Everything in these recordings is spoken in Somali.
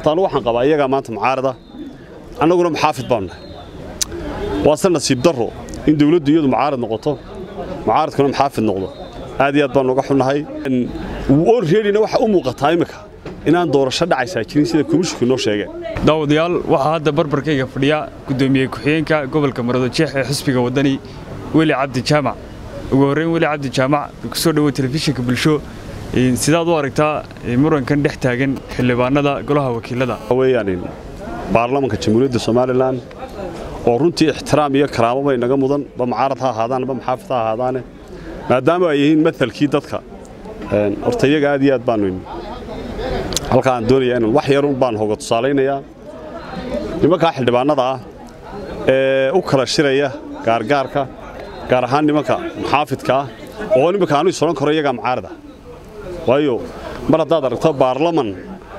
horta anu waxaan qabaa iyagaa maanta mucaarada annaguna muxaafid baanu nahay waase nasiib darro in dawladdu iyadu mucaarad noqoto mucaaradkuna muxaafid noqdo aad iyo aad baanu uga xunnahay olreedina waxa u muuqataa iminka inaan doorasho dhacaysaa jirin sida komishinku inoo sheegeen daawadayaal waxaa hadda barbarkayga fadhiya guddoomiye ku-xigeenka gobolka maroodijeex ee xisbiga waddani weli cabdi jaamac ugu horreyn weli cabdi jaamac ku soo dhowo telefishinka bulsho sidaad u aragtaa murankan dhex taagan xildhibaanada golaha wakiilada weyaan baarlamanka jamhuuriyadda somalilan oo runtii ixtiraam iyo karaamaba inaga mudan ba mucaarad ha ahaadaan ba muxaafid ha ahaadaane maadaama ay yihiin maalkii dadka horta iyaga aad iyo aad baanu halka aan doonaya inaan wax yarun baan hoga tusaalaynayaa nimankaa xildhibaannada ah ee u kala shiraya gaargaarka gaar ahaan nimanka muxaafidka ah oo nimanka aanu isoran karo iyagaa mucaarada waayo mar haddaad aragto baarlaman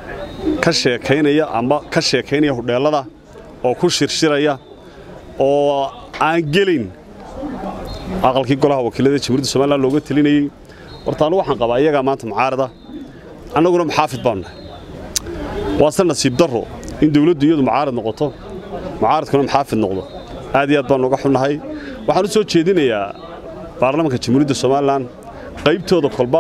ka sheekaynaya ama ka sheekaynaya hudheellada oo ku shirshiraya oo aan gelin aqalkii golaha wakiilada jamhuuriyadda somalilan looga telinayey horta anu waxaan qabaa iyagaa maanta mucaarada annaguna muxaafid baanu nahay waase nasiib darro in dawladdu iyadu mucaarad noqoto mucaaradkuna muxaafid noqdo aad iyo aad baanu uga xunnahay waxaan u soo jeedinayaa baarlamanka jamhuuriyadda somalilan qaybtooda kolba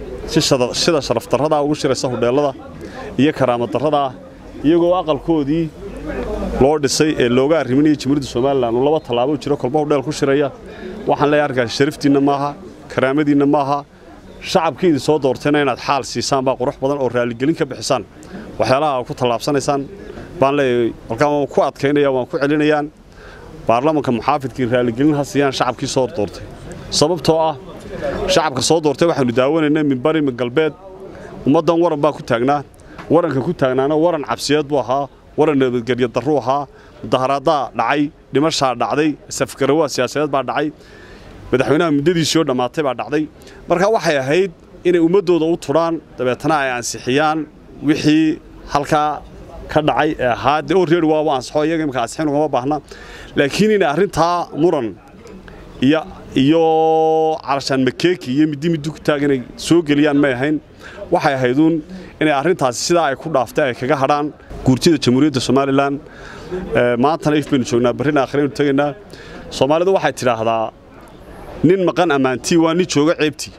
sida sharafdarradaa ugu shiraysa hudheellada iyo karaamadarradaa iyagoo aqalkoodii loo dhisay ee looga arriminaya jamhuuriyadda somalilan uu laba tallaabo jiro kolba hudheel ku shiraya waxaan leeyahay arkaas sharaftiinna maaha karaamadiinna maaha shacabkii idin soo doortayna inaad xaal siisaan baa qurux badan oo raaligelin ka bixisaan waxyaalaha ku tallaabsanaysaan baan leeyahay halkaan waan ku adkaynaya waan ku celinayaan baarlamanka muxaafidkii raaligelin ha siiyaan shacabkii soo doortay sababtoo ah shacabka soo doortay waxaanu daawanaynay min bari min galbeed ummaddan waran baa ku taagnaa waranka ku taagnaana waran cabsiyeed buu ahaa waran nabadgelyo darruu ahaa mudaharaaddaa dhacay dhimashaa dhacday safgarawaa siyaasadeed baa dhacay madaxweynaha muddadiisii oo dhammaatay baa dhacday marka waxay ahayd inay ummaddooda u tudhaan dabeetana ay ansixiyaan wixii halkaa ka dhacay ee ahaa dee oo reer waaba ansixo iyaga imika ansixin ugama baahna laakiin inay arrintaa muran iyo iyo calashaan makeeki iyo middi middi ku taag inay soo geliyaan may ahayn waxay ahayduun inay arrintaasi sidaa ay ku dhaaftay ay kaga hadhaan guurtida jamhuuriyadda somalilan maantana if baynu joognaa barrina akhraynu tegaynaa soomaalidu waxay tidhaahdaa nin maqan ammaantii waa nin jooga ceebtii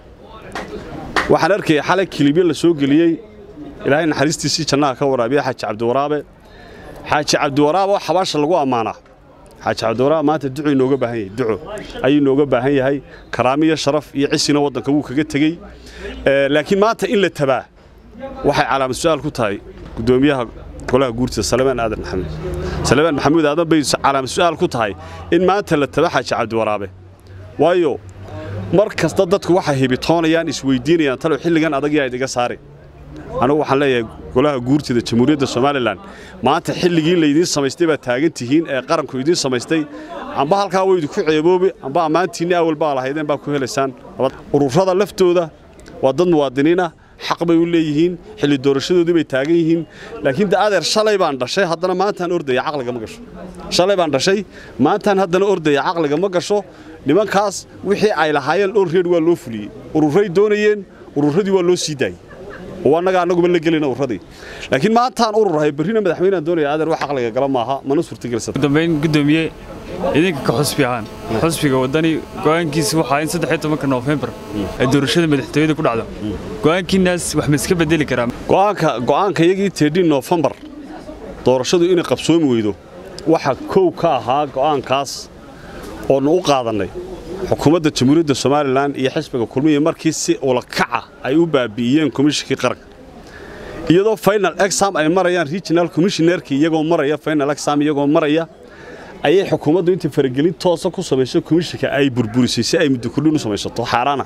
waxaan arkaya xalay kilibyo la soo geliyey ilaahay naxariistiisii jannaha ka waraabiya xaaji cabdiwaraabe xaaji cabdiwaraabe oo xabaasha lagu ammaanaa xaaji cabdiwaraabe maanta ducuu inooga baahan yahay duco ayuu inooga baahan yahay karaami iyo sharaf iyo cisina waddanka wuu kaga tegey laakiin maanta in la tabaa waxay calaamad su-aal ku tahay guddoomiyaha golaha guurtida salebaan aadan maxamuud salebaan maxamuud aadan bay calaamad su-aal ku tahay in maanta la taba xaaji cabdiwaraabe waayo mar kasta dadku waxay hibitoonayaan isweydiinayaan talow xilligan adagiyaa idiga saari anugu waxaan leeyahay golaha guurtida jamhuuriyadda somalilan maanta xilligii laydiin samaystay baad taagan tihiin ee qaranku idiin samaystay amba halkaa way idinku ceeboobi amba ammaantiinni awal baa lahaydeen baa ku helaysaan ururada laftooda waa dad muwaadiniinah xaq bay u leeyihiin xilli doorashadoodii bay taagan yihiin laakiin de adeer shalay baan dhashay haddana maantaan ordaya caqliga ma gasho shalay baan dhashay maantaan haddana ordaya caqliga ma gasho nimankaas wixii ay lahaayeen dhowr reer waa loo fuliyey ururay doonayeen ururadii waa loo sii daayey oo annaga annaguma la gelina ururadii laakiin maantaan ururahay berrina madaxweyneaan doonaya adeer wax caqliga gala maaha mana suurtagelisata dambayn guddoomiye idinka ka xusbi ahaan xusbiga waddani go'aankiisa waxaa in saddex iyo tobanka noofembar ay doorashada madaxtooyada ku dhacdo go'aankiinaas wax ma iska bedeli karaa go'aanka go'aanka iyagii teedhin noofembar doorashadu inay qabsoomi weydo waxa kow ka ahaa go'aankaas oonu u qaadannay xukuumadda jamhuuriyadda somalilan iyo xisbiga kulmiya markii si ulakaca ay u baabi'iyeen komishinkii qaranka iyadoo final exam ay marayaan regional commissionerkii iyagoo maraya final exam iyagoo maraya ayay xukuumaddu intii faragelin toosa ku samayso komishinka ay burburisay si ay muddo kordhin u samaysato xaaraana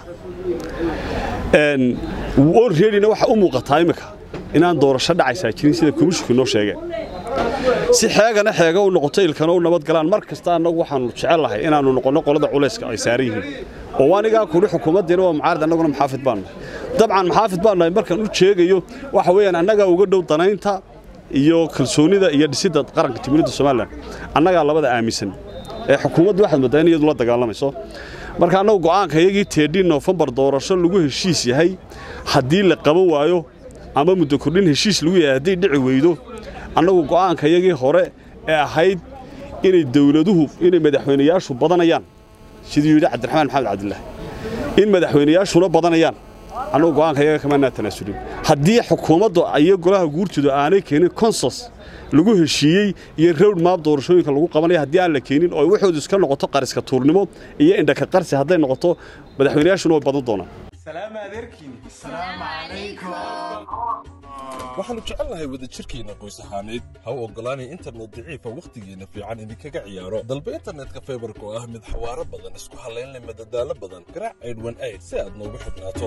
olreedina waxa u muuqataa iminka inaan doorasho dhacaysaa jirin sida komishinku inoo sheegeen si xeegana xeega u noqoto ilkana u nabadgalaan mar kasta annagu waxaannu jecellahay inaannu noqonno qolada culayska ay saaran yihiin oo waanigaa kudhi xukuumaddiina waa mucaarad annaguna maxaafid baannahay dabcan maxaafid baannahay markaan u sheegayo waxa weeyaan annagaa uga dhow danaynta iyo kalsoonida iyo dhisidda qaranka jamhuuriyadda somalilan annagaa labada aaminsan ee xukuumaddu waxaad moodaa in iyadu la dagaalamayso marka annagu go'aanka iyagii teedhin noofembar doorasho lagu heshiis yahay haddii la qaban waayo ama muddo kordhin heshiis lagu yahay hadday dhici weydo annagu go'aanka yagii hore ee ahayd inay dawladuhu inay madaxweynayaashu badanayaan siduu yidhi cabdiraxmaan maxamed cabdilaahi in madaxweynayaashuna badanayaan annagu go'aanka yaga kamaanaa tanaasulin haddii xukuumaddu iyo golaha guurtooda aanay keenin konsos lagu heshiiyey iyo rowd maab doorashooyinka lagu qabanaya haddii aan la keenin oo waxoodu iska noqoto qariska tuurnimo iyo indhaka qarsi hadday noqoto madaxweynayaashuna way badan doonaan waxaannu jecelnahay wadajirkeenna qoys ahaaneed ha u oggolaanay internet daciifa wakhtigeenna fiican idinkaga ciyaaro dalba internetka faybarka oo ah mid xawaaro badan isku hallaynle madadaalo badan garaac aydhwan ayd si aad noogu xidhnaato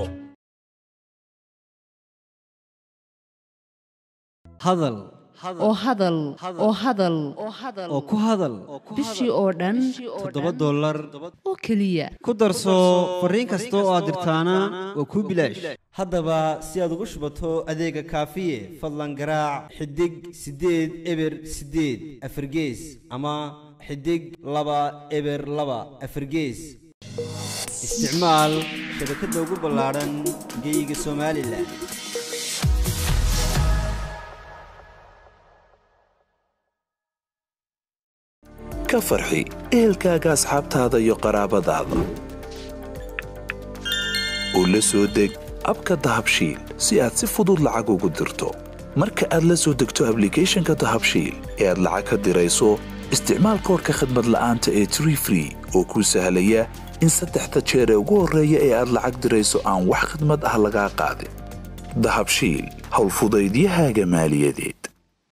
hadal oo hadal oo hadal oo ku hadal bishii oo dhan toddoba dollar oo keliya ku darso fariin kasta oo aad dirtaana waa kuu bilaash haddaba si aad ugu shubato adeega kaafiye fadlan garaac xidig siddeed eber siddeed afargees ama xidig laba eber laba afargees isticmaal shabakadda ugu ballaadhan geyga somalilan ka farxi ehelkaaga asxaabtaada iyo qaraabadaada oo la soo deg abka dahabshiil si aad si fudud lacag ugu dirto marka aad la soo degto ablicathonka dahabshiil ee aad lacag ka dirayso isticmaal koorka khadmad la'aanta ee tree free oo kuu sahlaya in saddexda jeer ee ugu horreeya ee aad lacag dirayso aan wax khidmad ah lagaa qaadin dahabshiil howlfudaydiyahaaga maaliyadeed